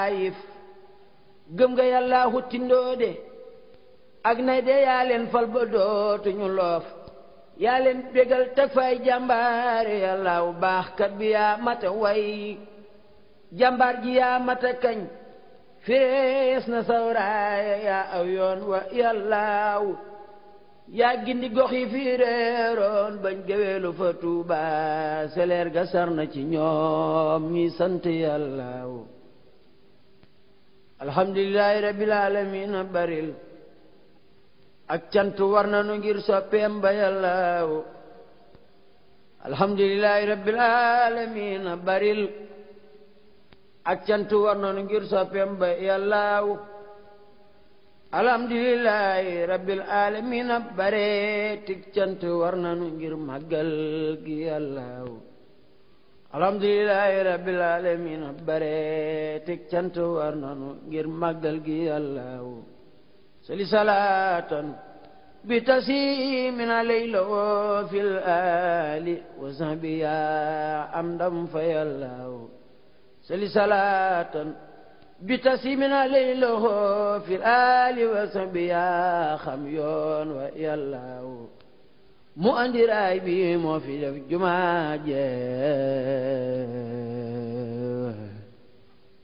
ayif gëm nga yàlla huttindoo de ak nay de yaa leen fal ba dootuñu loof yaa leen bégal teg fay jàmbaare yàlla wu baax kat bi yaa mata way jàmbaar ji yaa mata kañ fees na sawraaya yaa aw yoon wa yàllaaw yaa gindi gox yi fii réeroon bañ géweelu fa tuuba seleer ga sar na ci ñoom ñi sant yàllaaw alhamdulillahi rabbil alamin baril ak cant war nanu ngir soppeem ba yàllaaw alhamdulillahi rabbil alamin baril ak cant war nanu ngir soppeem ba yàllaaw alhamdulillahi rabbil alamin bare tig cant war nanu ngir màggal gi yàllaaw alhamdulillahi rabbil alamin bare tig cant war nanu ngir màggal gi yàllaaw sali salaatan bi tasimin alayla fil ali wa sahbi ya am ndam fa yàllaaw sali salaatan bi tasimin alayla fil ali wa sahbi ya xam yoon wa yàllaaw mu andi raay bi moo fi def jumaa jee